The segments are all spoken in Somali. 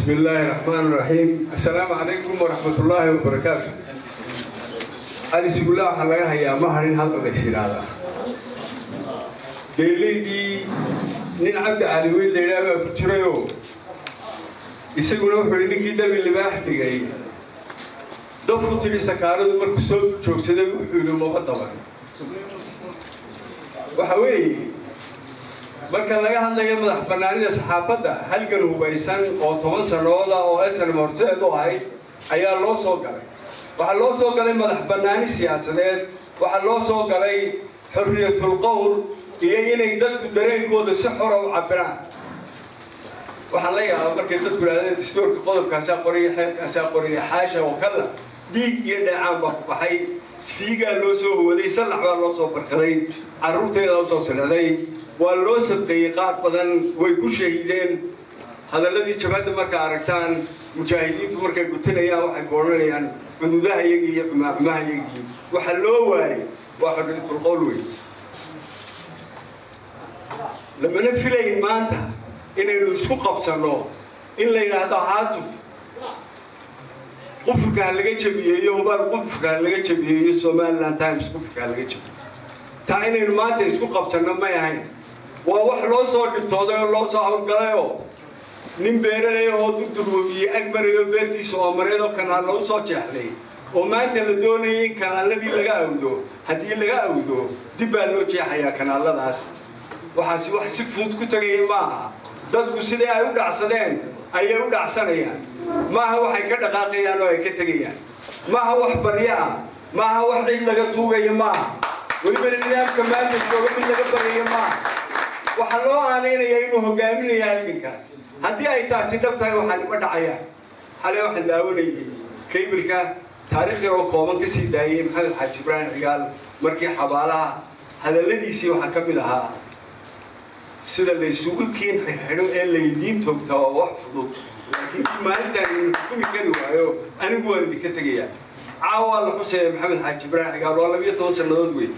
بسم الله الرحمن الرحيم السلام عليكم ورحمة الله وبركاته أنا سيقول الله حلقة هيا ما هرين هذا الشيء هذا دليدي نين عبد علي وين ليلا ما كتيريو يسقون وحول إنك يدا من اللي بحثي دفعوا تلي سكارة مركزوا شوف سيدا وحولوا ما طبعا وحوي marka laga hadlayo madax bannaanida saxaafadda halgan hubaysan oo toban sanooda oo esan horseed u ahayd ayaa loo soo galay waxaa loo soo galay madax bannaani siyaasadeed waxaa loo soo galay xorriyatul qowl iyo inay dadku dareenkooda si xora u cabiraan waxaan la yaabaa markay dadku idhahdeen dastuurka qodobkaasaa qoriya xeerkaasaa qoriya xaasha oo kala dhiig iyo dheecaan baa ku baxay siigaa loo soo howaday sallax baa loo soo barkaday carruurteeda u soo sinaday waa loo sadqeeyey qaar badan way ku shahiideen hadalladii jabhadda markaa aragtaan mujaahidiintu markay gutanayaan waxay ku odhanayaan cududaha iyagii iyo cumaacumaha iyagii waxa loo waayey waa xorriyatul qowl wey lamana filayn maanta inaynu isku qabsanno in la yidhaahdo haatuf qufurka ha laga jabiyeeyo hubaal qufurka ha laga jabiyeeyo somaliland times qufurka ha laga jabiyo taa inaynu maanta isku qabsanno may ahayn waa wax loo soo dhibtooday oo loo soo hawlgalayoo nin beeralay oo durdurwabiyey agmarayo beertiisa oo mareed oo kanaalla u soo jeexday oo maanta la doonayay in kanaalladii laga awdo haddii laga awdo dib baa loo jeexayaa kanaalladaas waxaasi wax si fudud ku tegaya maaha dadku sidai ay u dhacsadeen ayay u dhacsanayaan maaha waxay ka dhaqaaqayaan oo ay ka tegayaan maaha wax baryo ah maaha wax cid laga tuugaya maaha welibana nidaamka maanta jooga mid laga baryayo maaha waxaa loo aanaynaya inuu hogaaminaya halgankaas haddii ay taasi dhab tahay waxaan ima dhacayaan xalay waxaan daawanayay kaybilka taariikh yar oo kooban ka sii daayey maxamed xaaji ibraahim cigaal markii xabaalaha hadalladiisii waxaa ka mid ahaa sida laysugu kiin xirxidho ee laydiin toogtaa waa wax fudud laakiin kii maalintaan idin xukumi kari waayo anigu waan idinka tegayaa caawa la xuseeya maxamed xaaji ibraahim cigaal waa labiyo toban sannadood wey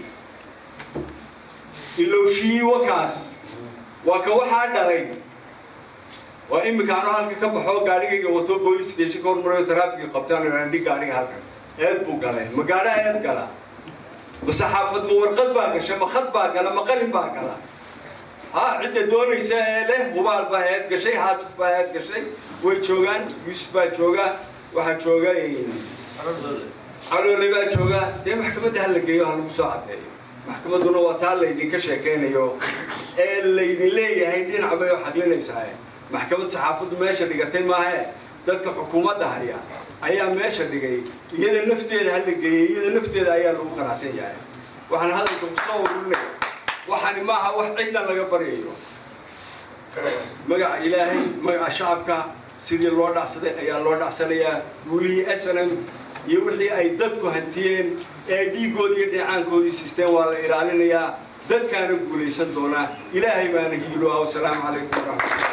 ilowshii wakaas waa ka waxaa dhalay waa iminka anu halka ka baxoo gaadhigayga wato boolice station ka hormarayo taraafiga qabtaan idhi gaadhiga halkan eed buu galay ma gaadha eed gala ma saxaafad ma warqad baa gasha ma khad baa gala ma qalin baa gala ha cidda doonaysa ee leh hubaal baa eed gashay haatuf baa eed gashay way joogaan yuusuf baa jooga waxaa jooga caloole baa jooga dee maxkamadda ha la geeyo ha lagu soo caddeeyo maxkamadduna waa taa laydinka sheekaynayo ee laydin leeyahay dhinac bay u xaqlinaysaa maxkamad saxaafaddu meesha dhigatay maahe dadka xukuumadda haya ayaa meesha dhigay iyada nafteeda ha la geeyey iyada nafteeda ayaa lagu qanacsan yahay waxaan hadalka kusoo ururinaya waxaani maaha wax cidna laga baryayo magaca ilaahay magaca shacabka sidii loo dhacsaday ayaa loo dhacsanayaa guulihii snm iyo wixii ay dadku hantiyeen ee dhiiggoodii iyo dheecaankoodii siisteen waa la ilaalinayaa dadkaana guulaysan doonaa ilaahay baana hiiloa wasalaamu calaykum waraxmatullah